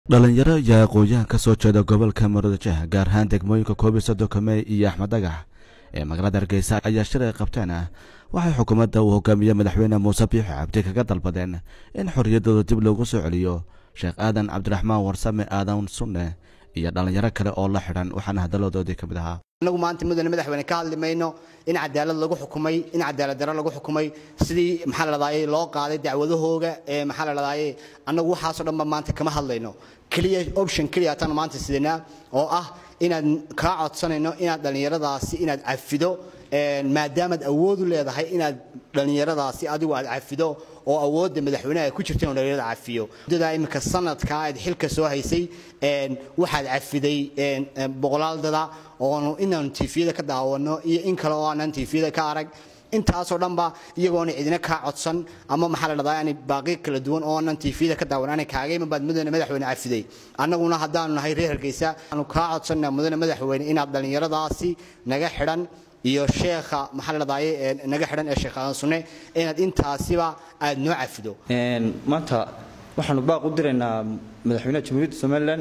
dhalinyaro iyo aqoon-yahan ka soo jeeda gobolka murudajeeh gaar ahaan degmooyinka koob iyo soddonka mey iyo axmed dhagax ee magaalada hargeysa ayaa shir ay qabteen waxay xukuumadda uu hogaamiye madaxweyne muuse biixi cabdi kaga dalbadeen in xorriyaddooda dib loogu soo celiyo sheekh aadan cabdiraxmaan warsame aadan sunne iyo dhallinyaro kale oo la xidhan waxaana hadaladoodii ka mid ahaa anagu maanta mudane madaxweyne ka hadli mayno in cadaalad lagu xukumay in cadaalad darro lagu xukumay sidii maxaa la dhahdaayey loo qaaday dacwadahooga ee maxaa la dhahdaayey annagu waxaasoo dhanba maanta kama hadlayno keliya option keliya tan maanta sidanaa oo ah inaad kaa codsanayno inaad dhallinyaradaasi inaad cafido maadaamaad awoodu leedahay inaad dhallinyaradaasi adigu aad cafido oo awoodda madaxweynaha ku jirta inuu dhallinyarada cafiyo muddadaa iminka sanadka aad xilka soo haysay waxaad cafiday boqolaal dada oonu inaanu tiifiyada ka daawano iyo in kale oo aanan tiifiyada ka arag intaasoo dhanba iyagoona cidina kaa codsan ama maxaa la dhahdaa yani baaqi kala duwan oo aanan tiifiyada ka daawan aanay kaagayma baad mudane madaxweyne cafiday annaguna haddaanu nahay reer hargeysa aanu kaa codsanna mudane madaxweyne inaad dhallinyaradaasi naga xidhan iyo sheekha maxaa la dhahdaye naga xidhan ee sheekh aadan sunne inaad intaasiba aad noo cafido maanta waxaanu baaq u diraynaa madaxweynaha jamhuuriyadda somalilan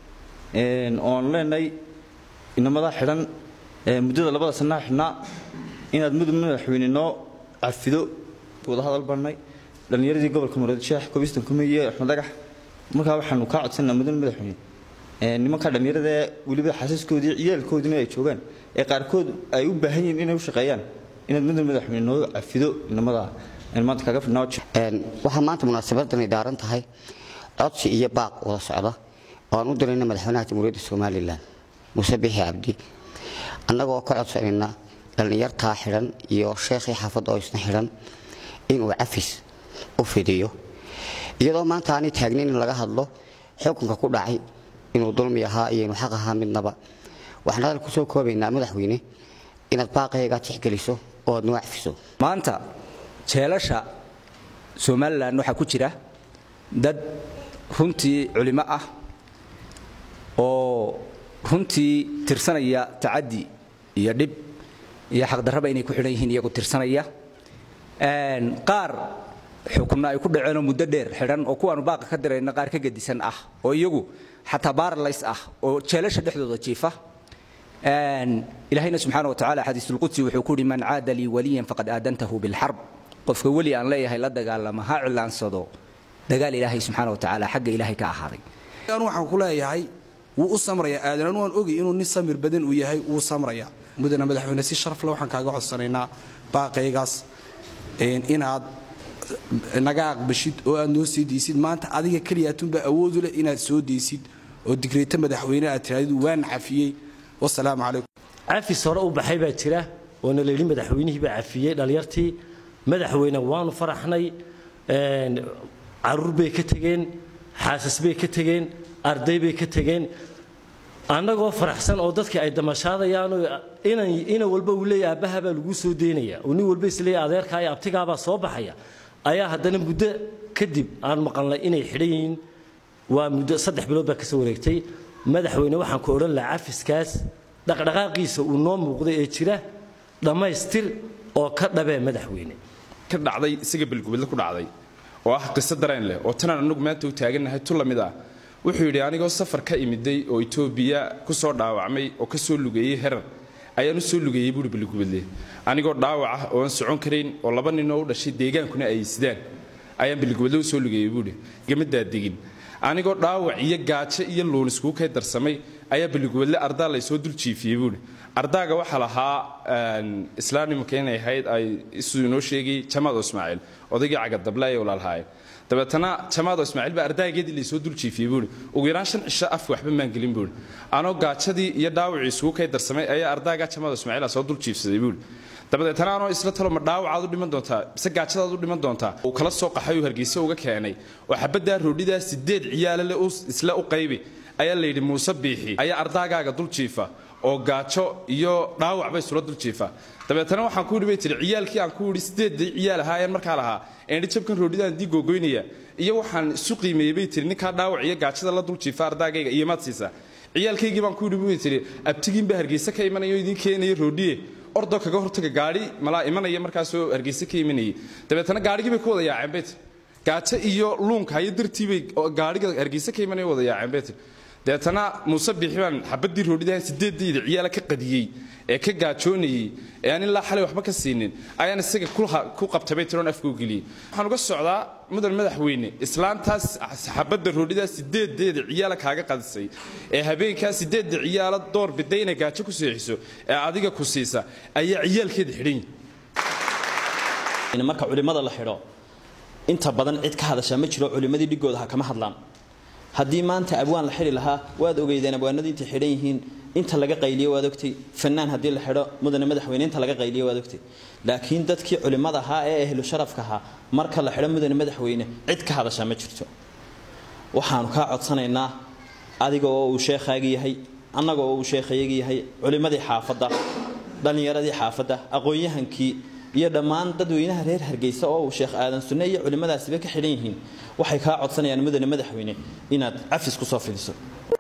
oon leenahay inamada xidhan muddada labada sanaa xidhnaa inaad mudug madaxweyne noo cafido wada hadal barnay dhallinyaradii gobolka muradasheex kobistan kumeeye axmed dhagax markaa waxaanu kaa codsanaa mudane madaxweyne nimanka dhallinyarada weliba xasiiskoodii ciyaalkoodina ay joogaan ee qaarkood ay u baahan yihiin inay u shaqeeyaan inaad mudane madaxweyne noo cafido inamada maanta kaga fidhnaa waxaa maanta munaasabadani daaran tahay codsi iyo baaq wada socda oo aan u dirayna madaxweynaha jamhuuriyadda somalilan muuse bixi cabdi annagoo ka codsanayna dhallinyartaa xidhan iyo sheekhii xaafadda oo isna xidhan inuu cafis u fidiyo iyadoo maanta aanay taagnayn in laga hadlo xukunka ku dhacay inuu dulmi ahaa iyo inuu xaq ahaa midnaba waxaan hadal ku soo koobaynaa madaxweyne inaad baaqayga tixgeliso oo aad noo cafiso maanta jeelasha somalilan waxaa ku jira dad runtii culimo ah oo runtii tirsanaya tacadi iyo dhib iyo xaqdarraba inay ku xidhan yihiin iyagu tirsanaya qaar xukunna ay ku dhaceenoo muddo dheer xidhan oo kuwaanu baaqa ka dirayna qaar ka gedisan ah oo iyagu xataa baaralays ah oo jeelasha dhexdooda jiifa ilaahayna subxaana wa tacala xadiisulqudsi wuxuu ku yidhi man caada lii waliyan faqad aadantahu bilxarb qofka weli aan leeyahay la dagaalama ha cilaansado dagaal ilaahay subxaana wa tacaala xagga ilaahay ka ahaaday anu waxaan ku leeyahay wuu u samrayaa aadan anu waan ogay inuu nin samir badan uu yahay wuu samraya mudane madaxweyne si sharafle waxaan kaaga codsanaynaa baaqaygaas inaad naga aqbashid oo aad noo sii deysid maanta adiga keliyaatunbaa awoodu leh inaad soo deysid oo digreeto madaxweyne aad tiraadid waan cafiyey wasalaamu calaykum cafis hore u baxay baa jira oona la yidhi madaxweynihii baa cafiyey dhallinyartii madaxweyne waanu faraxnay caruur bay ka tegeen xaasas bay ka tegeen arday bay ka tegeen annagoo faraxsan oo dadkii ay damashaadayaanoo ina walba uu leeya aabbaha baa lagu soo deynaya oo nin walba isleeya adeerkaa iyo abtigaabaa soo baxaya ayaa haddana muddo kadib aan maqalnay inay xidhan yihiin waa muddo saddex bilood baa kasoo wareegtay madaxweyne waxaan ku odhan lahaa cafiskaas dhaqdhaqaaqiisa uu noo muuqday ee jira dhammaystir oo ka dhabee madaxweyne ka dhacday isaga balgubadle ku dhacday oo ah qiso dareen leh oo tanaan anagu maanta u taagannahay tu lamid ah wuxuu yidhi anigoo safar ka imiday oo etoobiya ku soo dhaawacmay oo ka soo lugeeyey herar ayaan u soo lugeeyey buuri balgubadle anigoo dhaawac ah oo aan socon karayn oo laba ninoo u dhashay deegaankuna ay sidaan ayaan balgubadle u soo lugeeyey buuri gamadaa degin anigoo dhaawac iyo gaajo iyo luun iskuu kay darsamay ayaa balgubadle ardaa laysoo dul jiifiyey buuri ardaaga waxaa lahaa islaamnimka inay ahayd ay siduu inoo sheegay jamaado ismaaciil odaygii cagadable ayay walaalhaayeen dabeetana jamaado ismaaciil baa ardaageedii laysoo dul jiifiyey buuri ugu yaraan shan cisho af waxba maan gelin buuri anoo gaajadii iyo dhaawacii isugu kay darsamay ayaa ardaagaa jamaado ismaaciil soo dul jiifsaday buuri dabadeetana anoo isla talo ma dhaawacaad u dhiman doontaa mise gaajadaad u dhiman doontaa uu kala soo qaxay uu hargeysa uga keenay oo xabaddaa roodhidaa sideed ciyaalale isla u qaybi ayaa layidhi muuse biixi ayaa ardaagaaga dul jiifa oo gaajo iyo dhaawac bay isula dul jiifa dabeetana waxaan ku yidhi bay tihi ciyaalkii aan ku yidhi sideeddii ciyaal ahaayeen markaa lahaa eendhi jabkan roodhidaan dii googoynaya iyo waxaan isu qiimeeyey bay tihi ninkaa dhaawac iyo gaajada la dul jiifa ardaagayga iyo maad siisaa ciyaalkaygii baan ku yidhi bay tihi abtigiin baa hargeysa ka imanayo idiin keenaya roodhiye ordoo kaga hortaga gaadhi malaa imanaya markaasoo hargeysa ka imanayay dabeetana gaadhigii bay ku wada yaaceen bay tihi gaajo iyo luunka hayo dartiibay gaadhiga hargeysa ka imanaya wada yaaceen bay tiri deetana muuse biixi baan xabadii roodhidahan sideedayda ciyaala ka qadiyey ee ka gaajoonayey ee aan ilaa xalay waxba ka siinin ayaan isaga ku qabtay bay tiroon afkuu geliyey waxaan uga socdaa mudan madaxweyne islaantaas xabadda roodhidaa sideedeeda ciyaala kaaga qadisay ee habeenkaa sideedda ciyaala door biday inay gaajo ku seexiso ee adiga ku siisa ayaa ciyaalkeeda xidhan yihin marka culimmada la xidho inta badan cid ka hadashaa ma jiro culimmadii dhigooda ha kama hadlaan haddii maanta abwaan la xidhi lahaa waad ogeydeen abwaanadii intay xidhan yihiin inta laga qayliyo waad ogtay fanaan haddii la xidho mudane madaxweyne inta laga qayliyo waad ogtay laakiin dadkii culimmada ahaa ee ahlu sharafka ahaa marka la xidho mudane madaxweyne cid ka hadashaa ma jirto waxaanu kaa codsanaynaa adiga oo uu sheekhaagi yahay annaga oo uu sheekhayagi yahay culimmadii xaafadda dhallinyaradii xaafadda aqoon-yahankii iyo dhammaan dadweynaha reer hargeysa oo uu sheekh aadan sunne iyo culimmadaasiba ka xidhan yihiin waxay kaa codsanayaan mudane madaxweyne inaad cafis ku soo fidiso